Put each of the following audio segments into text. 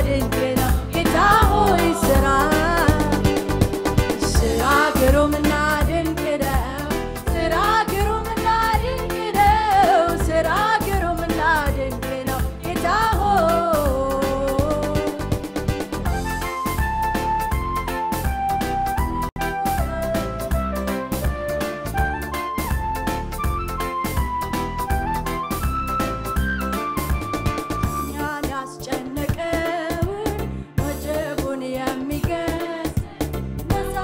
ድንቅ ነው ጌታ ሆይ ስራ ስራ ግሩምና ድንቅ ነው ስራ ግሩምና ድንቅ ነው ስራ ግሩምና ድንቅ ነው ጌታ ሆይ እኛን ያስጨነቀውን ወጀቡን የሚገስ ነፃ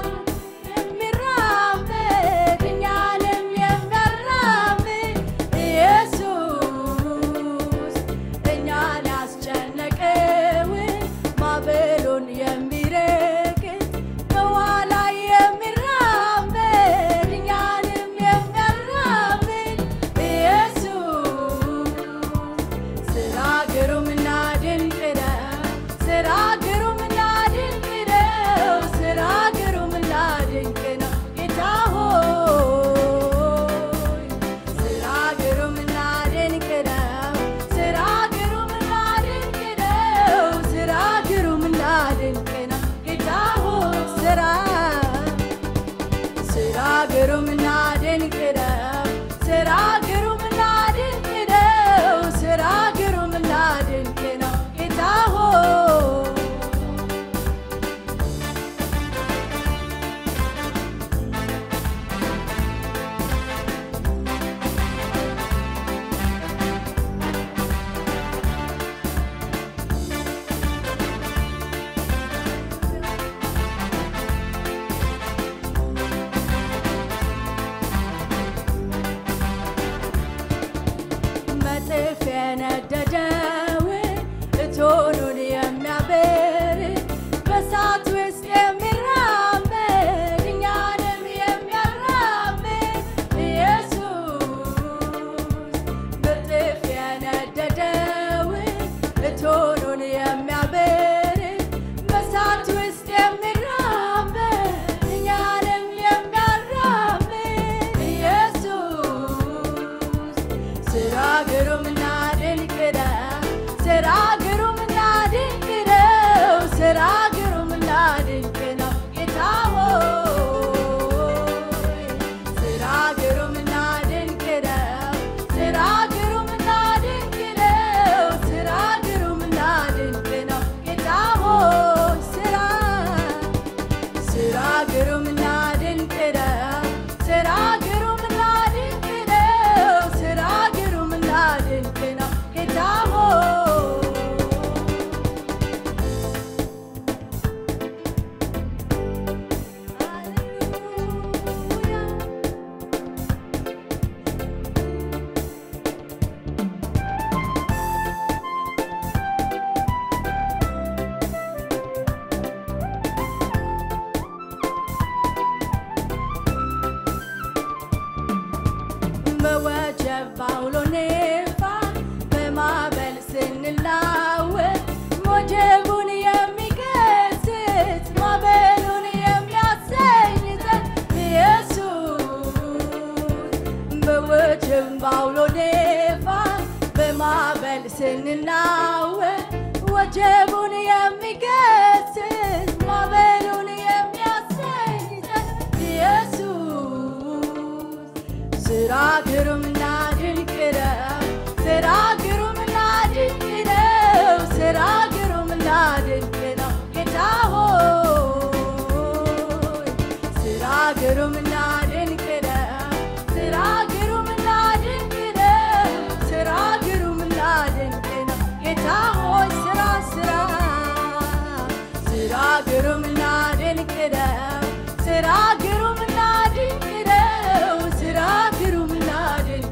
የሚራመድ እኛንም የሚያራምድ ኢየሱስ እኛን ያስጨነቀውን ማዕበሉን የሚረግጥ በውሃ ላይ የሚራመድ እኛንም የሚያራምድ ኢየሱስ ስራ ግሩምና ድንቅ ነው። ስራ ግሩምና ድንቅ ነው። ስራ ግሩምና ድንቅ ነው ጌታ ሆይ ስራ ግሩምና ድንቅ ነው። ስራ ግሩምና ድንቅ ነው። ስራ ግሩምና ድንቅ ነው ጌታ ሆይ ስራ ስራ ግሩምና ድንቅ ነው። ስራ ግሩምና ድንቅ ነው። ስራ ግሩምና ድንቅ ነው ጌታ ሆይ መጥፍ የነደደውን እቶኑን የሚያበር በእሳት ውስጥ የሚራመድ እኛንም የሚያራምድ ኢየሱስ መጥፍ የነደደውን እቶኑን የሚያበር በእሳት ውስጥ የሚራመድ እኛንም የሚያራምድ ኢየሱስ ስራ ግሩምና ድንቅ ነው። ስራ ግሩምና ድንቅ ነው። ስራ ግሩምና ድንቅ ነው ጌታ ሆይ ስራ ግሩምና ድንቅ ነው። ስራ ግሩምና ድንቅ ነው። ስራ ግሩምና ድንቅ ነው ጌታ ሆይ ስራ ስራ ግሩምና ድንቅ ነው። ስራ ግሩምና ድንቅ ነው። ስራ ግሩምና ድንቅ ነው ጌታ ሆይ ሃሌሉያ በወጀብ ባውሎ ነፋስ በማዕበል ስንላወጥ ሞጀቡን የሚገስጽ ማዕበሉን የሚያሰኝ ዘንድ ኢየሱስ በወጀብ ባውሎ ነፋስ በማዕበል ስንናወጥ ወጀቡን የሚገስጽ ማዕበሉን የሚያሰኝ ዘንድ ኢየሱስ ስራ ግሩምና ድንቅ ነው። ስራ ግሩምና ድንቅ ነው። ስራ ግሩምና ድንቅ ነው ጌታ ሆይ ስራ ግሩምና ድንቅ ነው። ስራ ግሩምና ድንቅ ነው። ስራ ግሩምና ድንቅ ነው ጌታ ሆይ ስራ ስራ ስራ ግሩምና ድንቅ ነው። ስራ ግሩምና ድንቅ ነው። ስራ ግሩምና ድንቅ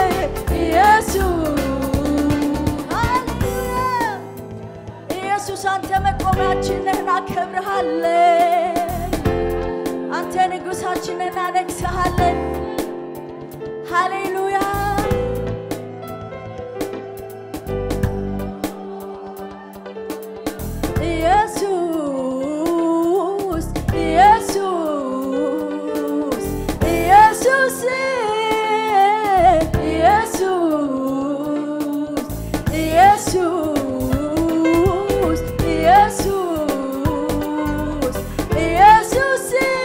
አምላካችን ነህ፣ እናከብርሃለን። አንተ ንጉሳችን ነህ፣ እናነግሥሃለን። ሃሌሉያ ኢየሱስ ኢየሱስ ኢየሱስ ኢየሱስ ኢየሱስ ኢየሱስ ኢየሱስ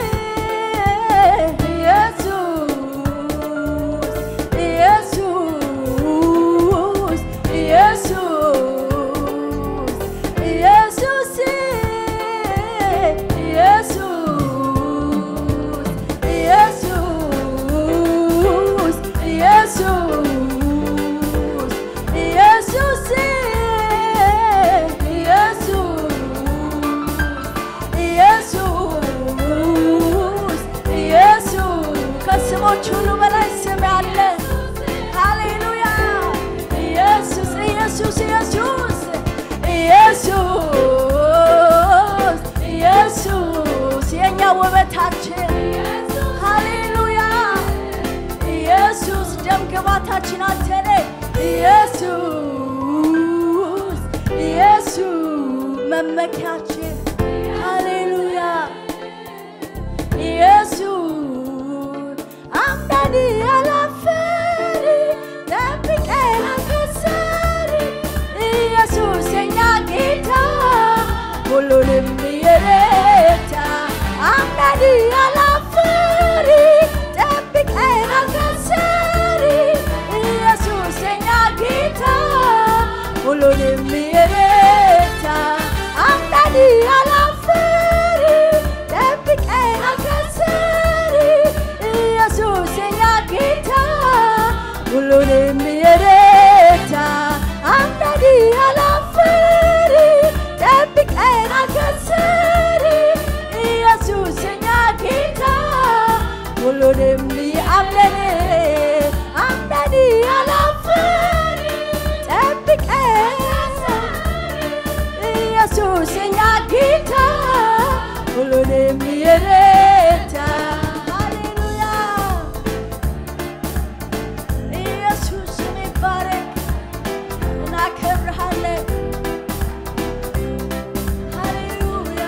ኢየሱስ ኢየሱስ ኢየሱስ ኢየሱስ ኢየሱስ ኢየሱስ ኢየሱስ ኢየሱስ ከስሞች ሁሉ በላይ ስም ያለ ሃሌሉያ ኢየሱስ ኢየሱስ ኢየሱስ ኢየሱስ ኢየሱስ የእኛ ውበታችን ሃሌሉያ ኢየሱስ ደም ግባታችን አንተ ነህ ኢየሱስ ኢየሱስ መመኪያችን ሃሌሉያ ኢየሱስ አምዳኒ አላፈሪ ጠብቀን አከሳሪ ኢየሱስ የኛ ጌታ ሁሉንም የረታ አምዳኒ አላፈሪ ጠብቀን አከሳሪ ኢየሱስ የኛ ጌታ ሁሉንም የረታ አምዳኒ አላፈሪ ጠብቀን አከሳሪ ኢየሱስ የኛ ጌታ ሁሉንም የረታ አምዳኒ አላፈሪ ጠብቀን አከሳሪ ኢየሱስ የኛ ጌታ ሁሉንም አምነን አምዳኒ አላፈሪ ጠብቀን ኢየሱስ የኛ ጌታ ሁሉንም የረታ ሃሌሉያ ኢየሱስ ስም ይባረክ እናከብርሃለን ሃሌሉያ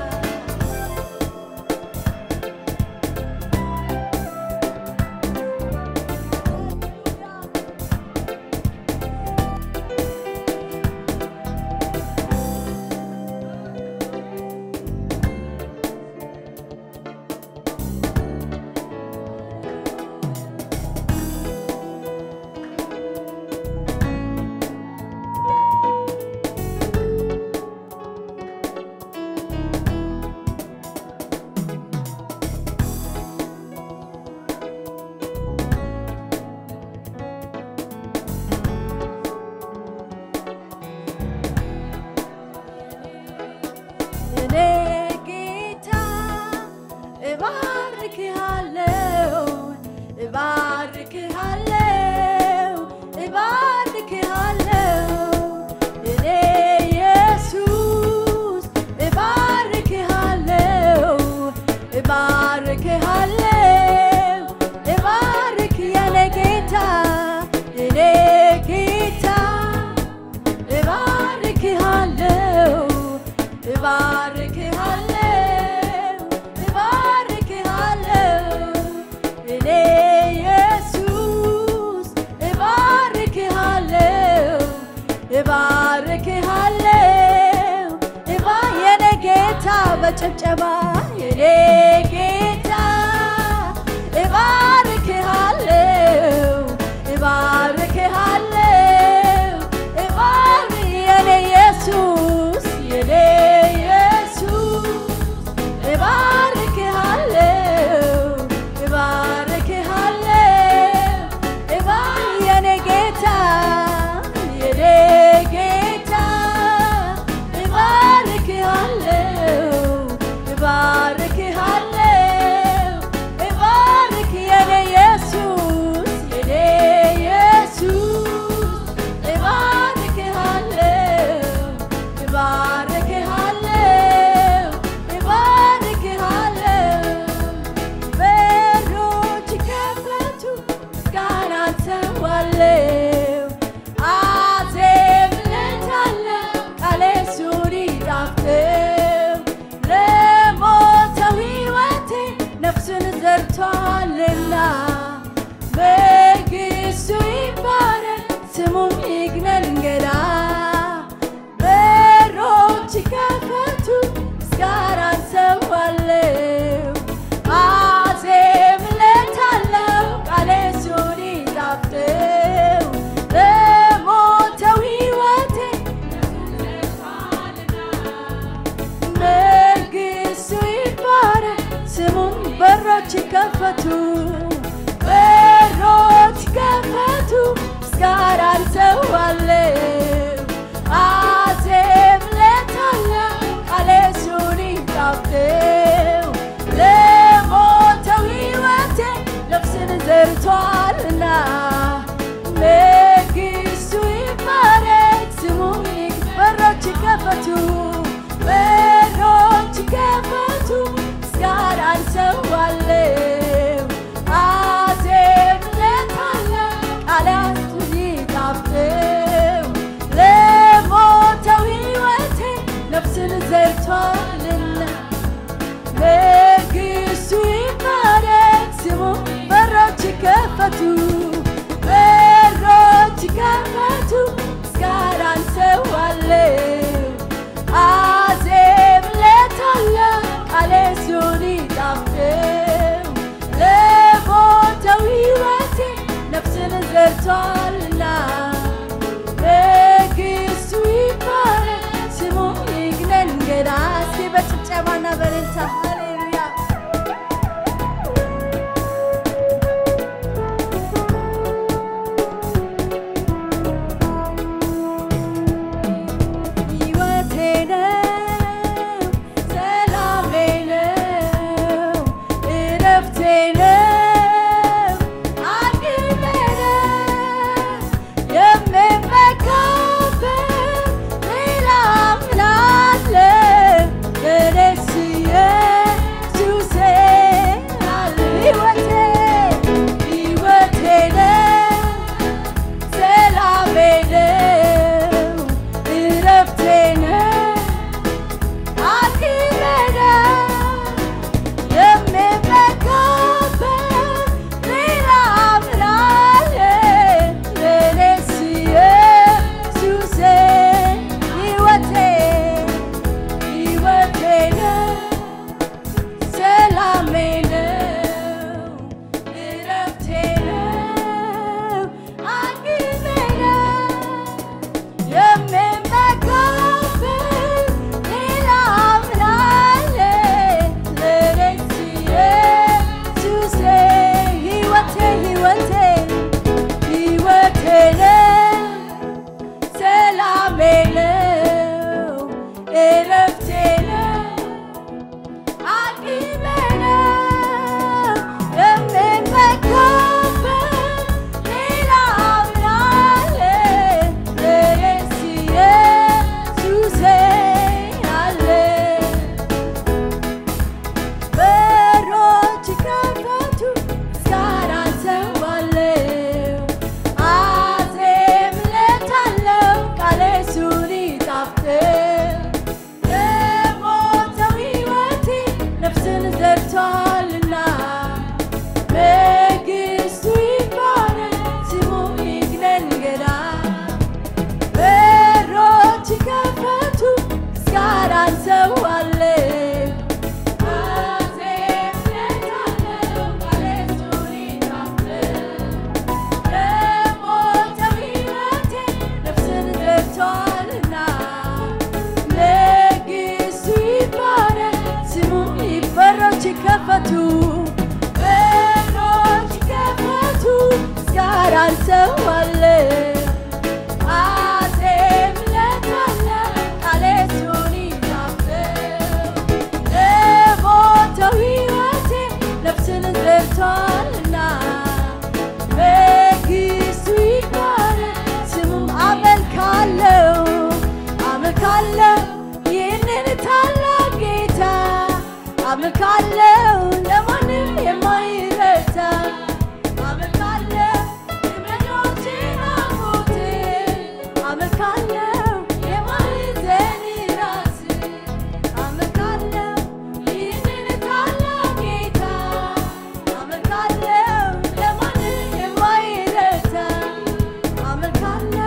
እኔ ጌታ እባርክሃለሁ እባርክሃለሁ እባርክሃለሁ እኔ ኢየሱስ እባርክሃለሁ እባርክሃለሁ እባርክ የኔ ጌታ እኔ ጌታ እባርክሃለሁ እባርክሃለሁ እባርክሃለሁ እኔ ስሙም ይግነን እንገዳ በሮች ከፈቱ ምስጋና ሰዋለው አዜምለታለው ቃሌ እሱን ይጣፍጠው ለሞተው ሕይወቴ መንግሥቱ ይባረክ ስሙም በሮች ከፈቱ በሮች ከፈቱ ምስጋናን ሰዋለው አዜምለታለው ቃሌ እሱን ይጣፍጠው ለሞተው ሕይወቴ ነፍስን ዘርቷልና መንግሥቱ ይባረክ ስሙም ይክ- በሮች ከፈቱ በሮች ከፈቱ ምስጋናን ሰዋለው አዜምለታለው ቃላቱን ይጣፍጠው ለሞተው ሕይወቴ ነፍስን ዘርቷልና መንግሥቱ ይባረክ ስሙ በሮች ከፈቱ በሮች ከፈቱ ምስጋናን ሰዋለው አዜምለታለው ቃሌ እሱን ይጣፍጠው ለሞተው ሕይወቴ ነፍስን ዘርቷልና መንግሥቱ ይባረክ ስሙ ይግነን ገና እስኪ በጭብጨባና በእልልታ ሃሌሉያ ሕይወቴ ነው ሰላሜ ነው እረፍቴ ነው አቅሜ ነው የምመካበት ሌላ ምን አለ እኔስ ኢየሱሴ አለ ሕይወቴ ሕይወቴ ነው ሰላሜ ነው እረፍቴ ነው አቅሜ ነው የምመካበት ሌላ ምን አለ ለእኔስ ኢየሱሴ ሕይወቴ ሕይወቴ ነው ሰላሜ ነው እረፍቴ ነው አቅሜ ነው የምመካበት ሌላ ምን አለ ለእኔስ ኢየሱሴ ሕይወቴ ሕይወቴ ሕይወቴ ነው ሰላሜ ነው እረፍቴ ነው አቅሜ ነው የምመካበት ሌላ ምን አለ ለእኔስ ኢየሱሴ አለ በሮች ከፈቱ ምስጋናን ሰዋለው አዜምለታለው ቃሌ እሱን ይጣፍጠው ለሞተው ሕይወቴ ነፍስን ዘርቷልና መንግሥቱ ይባረክ ስሙ ይግነን ገና በሮች ከፈቱ ምስጋናን ሰዋለው አዜምለታለው ቃሌ እሱን ይጣፍጠው ለሞተው ሕይወቴ ነፍስን ዘርቷልና መንግሥቱ ይባረክ ስሙ በሮች ከፈቱ በሮች ከፈቱ ምስጋናን ሰዋለው አዜምለታለው ቃሌ እሱን ይጣፍጠው ለሞተው ሕይወቴ ነፍስን ዘርቷልና መንግሥቱ ይባረክ ስሙም አመልካለው አመልካለው ይህንን ታላቅ ጌታ አመልካለው ለማንም የማይረታ አመልካለው እመኖችን አሞቴ አመልካለው የማይዘን ራስ አመልካለው ይህንን ታላቅ ጌታ አመልካለው ለማንም የማይረታ አመልካለው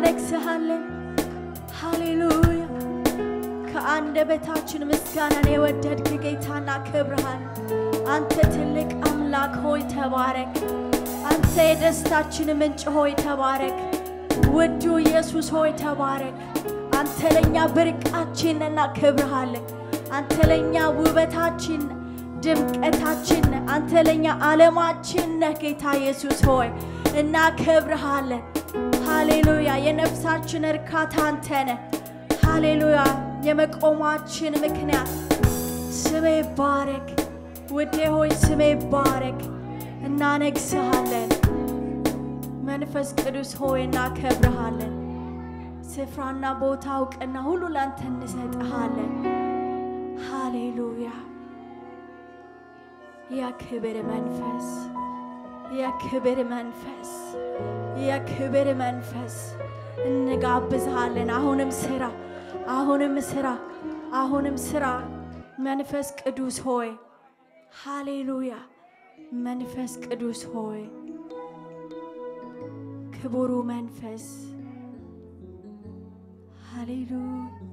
እናነግስሃለን። ሃሌሉያ ከአንደበታችን ምስጋናን የወደድክ ጌታና ክብርሃን አንተ ትልቅ አምላክ ሆይ ተባረክ። አንተ የደስታችን ምንጭ ሆይ ተባረክ። ውዱ ኢየሱስ ሆይ ተባረክ። አንተ ለእኛ ብርቃችን እናከብርሃለን። አንተ ለእኛ ውበታችን ድምቀታችን ነህ። አንተ ለእኛ ዓለማችን ነህ። ጌታ ኢየሱስ ሆይ እናከብርሃለን። ሃሌሉያ የነፍሳችን እርካታ አንተ ነህ። ሃሌሉያ የመቆማችን ምክንያት ስሜ ባረክ። ውዴ ሆይ ስሜ ባረክ። እናነግስሃለን። መንፈስ ቅዱስ ሆይ እናከብርሃለን። ስፍራና ቦታ እውቅና ሁሉ ላንተ እንሰጥሃለን። ሃሌሉያ የክብር መንፈስ የክብር መንፈስ የክብር መንፈስ እንጋብዝሃለን። አሁንም ስራ አሁንም ስራ አሁንም ስራ መንፈስ ቅዱስ ሆይ ሃሌሉያ መንፈስ ቅዱስ ሆይ ክቡሩ መንፈስ ሃሌሉያ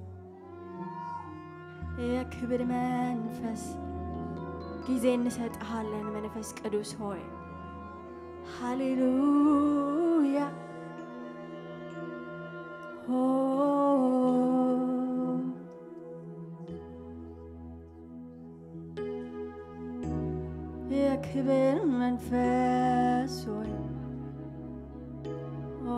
የክብር መንፈስ ጊዜ እንሰጥሃለን። መንፈስ ቅዱስ ሆይ ሃሌሉያ ሆ የክብር መንፈስ ሆይ ኦ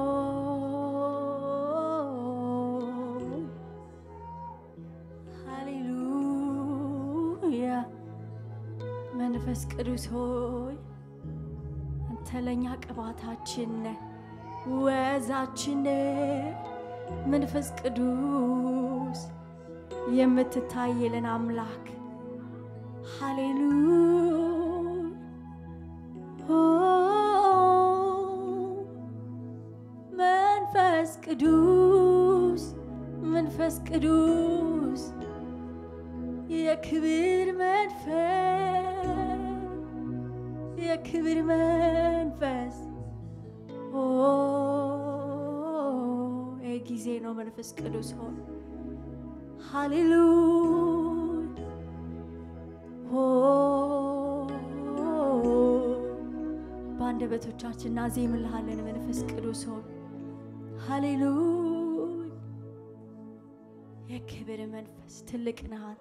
ሃሌሉያ መንፈስ ቅዱስ ሆይ አንተ ለእኛ ቅባታችን ነህ፣ ወዛችን ነህ። መንፈስ ቅዱስ የምትታይልን አምላክ ሃሌሉያ ኦ መንፈስ ቅዱስ መንፈስ ቅዱስ የክብር መንፈስ የክብር መንፈስ ኦ ይህ ጊዜ ነው። መንፈስ ቅዱስ ሆይ ሃሌሉያ ኦ በአንደበቶቻችን እናዜምልሃለን። መንፈስ ቅዱስ ሆይ ሃሌሉያ የክብር መንፈስ ትልቅ ነህ አንተ።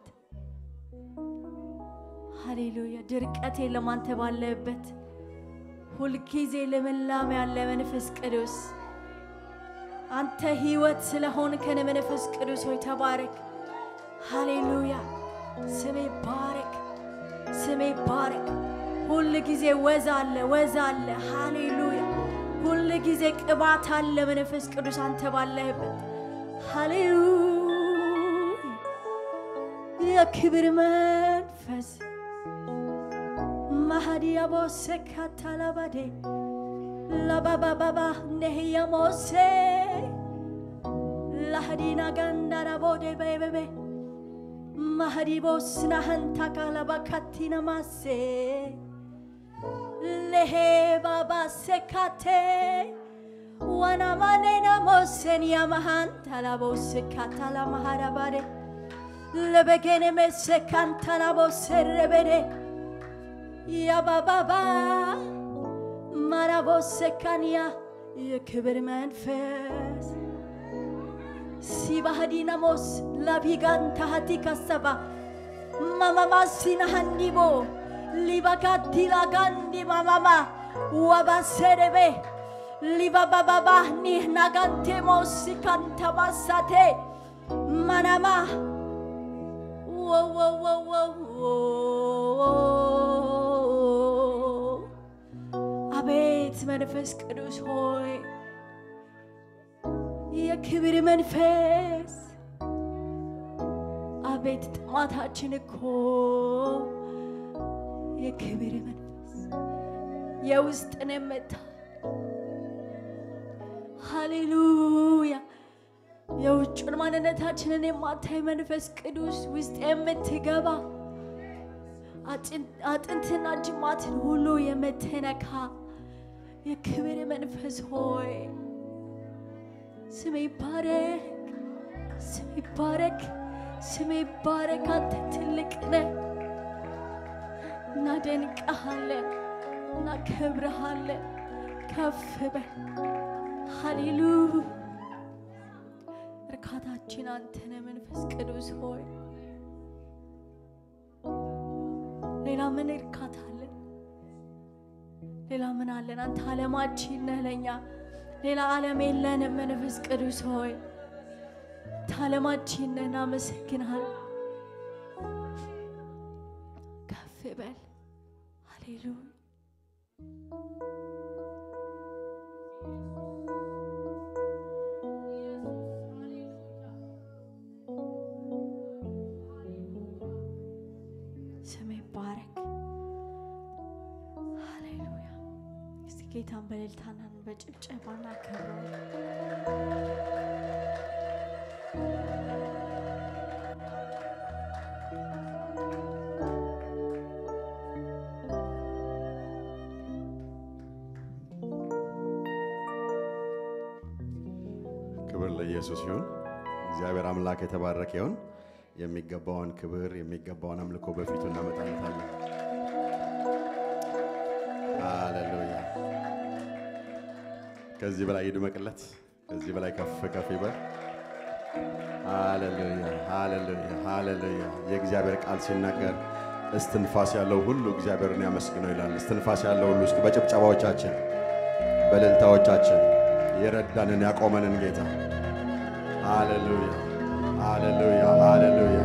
ሃሌሉያ ድርቀት የለም አንተ ባለበት ሁልጊዜ ልምላሜ ያለ መንፈስ ቅዱስ አንተ ሕይወት ስለሆንከን መንፈስ ቅዱስ ሆይ ተባረክ። ሃሌሉያ ስሜ ባረክ፣ ስሜ ባረክ። ሁል ጊዜ ወዝ አለ፣ ወዝ አለ። ሃሌሉያ ሁል ጊዜ ቅባት አለ። መንፈስ ቅዱስ አንተ ባለህበት ሃሌሉያ የክብር መንፈስ ማሃዲያ ቦሴ ካታላባዴ ላባባባባ ነህያ ሞሴ ላሃዲና ጋንዳራ ቦዴ በቤቤ ማሃዲ ቦስና ሀንታ ካላባ ካቲና ማሴ ለሄ ባባ ሴካቴ ዋና ማኔና ሞሴን ያመሃንታ ላቦስ ካታላ ማሃዳባዴ ለበገኔ መሴ ካንታላ ቦሴረበዴ ያባባባ ማራቦሰካንያ የክብር መንፈስ ሲባሃዲናሞስ ላቢጋንታሃቲ ካሰባ ማማማሲናሃንዲቦ ሊባካቲላጋንዲ ማማማ ዋባሰደቤ ሊባባባባህኒ ናጋንቴሞስ ካንተባሳቴ ማናማ ወወወወወ አቤት መንፈስ ቅዱስ ሆይ የክብር መንፈስ አቤት ጥማታችን እኮ የክብር መንፈስ የውስጥን የምታ ሃሌሉያ የውጩን ማንነታችንን የማታይ መንፈስ ቅዱስ ውስጥ የምትገባ አጥንትና ጅማትን ሁሉ የምትነካ የክብር መንፈስ ሆይ ስሜ ይባረክ፣ ስሜ ይባረክ፣ ስሜ ይባረክ። አንተ ትልቅ ነህ። እናደንቀሃለን፣ እናከብረሃለን። ከፍ በል ሃሌሉያ። እርካታችን አንተ ነህ መንፈስ ቅዱስ ሆይ። ሌላ ምን እርካታ አለን? ሌላ ምን አለን? አንተ ዓለማችን ነህ ለኛ። ሌላ ዓለም የለንም። መንፈስ ቅዱስ ሆይ አንተ ዓለማችን ነህ። እናመሰግንሃል። ከፍ በል ሃሌሉያ። ስም ይባረክ። ሃሌሉያ። እስቲ ጌታን በእልልታና በጭብጨባ እናከብረው። ክብር ለኢየሱስ ይሁን። እግዚአብሔር አምላክ የተባረከ ይሁን። የሚገባውን ክብር የሚገባውን አምልኮ በፊቱ እናመጣለታለን። ሃሌሉያ። ከዚህ በላይ ይድመቅለት፣ ከዚህ በላይ ከፍ ከፍ ይበል። ሃሌሉያ፣ ሃሌሉያ፣ ሃሌሉያ። የእግዚአብሔር ቃል ሲናገር እስትንፋስ ያለው ሁሉ እግዚአብሔርን ያመስግነው ይላል። እስትንፋስ ያለው ሁሉ እስኪ በጭብጨባዎቻችን በእልልታዎቻችን የረዳንን ያቆመንን ጌታ ሃሌሉያ ሃሌሉያ ሃሌሉያ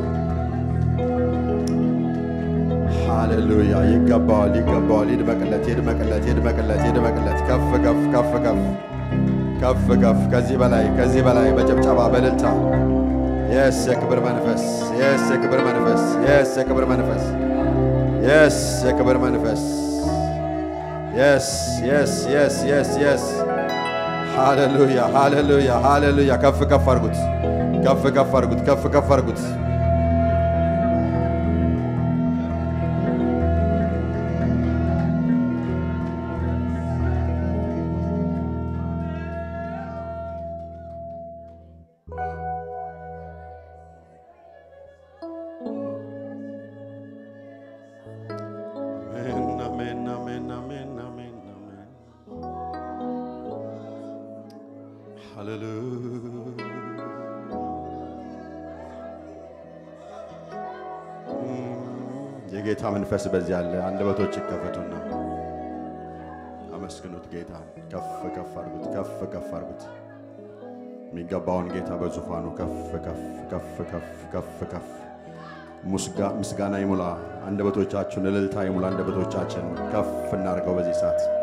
ሃሌሉያ። ይገባዋል ይገባዋል። ይድመቅለት ይድመቅለት ይድመቅለት ይድመቅለት። ከፍ ከፍ ከፍ ከፍ ከፍ ከፍ ከዚህ በላይ ከዚህ በላይ በጭብጨባ በእልልታ የስ የክብር መንፈስ የስ የክብር መንፈስ የስ የክብር መንፈስ የስ የክብር መንፈስ የስ የስ የስ የስ የስ ሃሌሉያ ሃሌሉያ ሃሌሉያ። ከፍ ከፍ አድርጉት፣ ከፍ ከፍ አድርጉት፣ ከፍ ከፍ አድርጉት። አሜን አሜን አሜን አሜን አሜን አሜን ሃሌሉያ የጌታ መንፈስ በዚህ አለ። አንደበቶች ይከፈቱና አመስግኑት ጌታ። ከፍ ከፍ አድርጉት፣ ከፍ ከፍ አድርጉት። የሚገባውን ጌታ በዙፋኑ ከፍ ከፍ ከፍ ከፍ ከፍ ከፍ ምስጋና ይሙላ አንደበቶቻችሁን፣ እልልታ ይሙላ አንደበቶቻችን። ከፍ እናድርገው በዚህ ሰዓት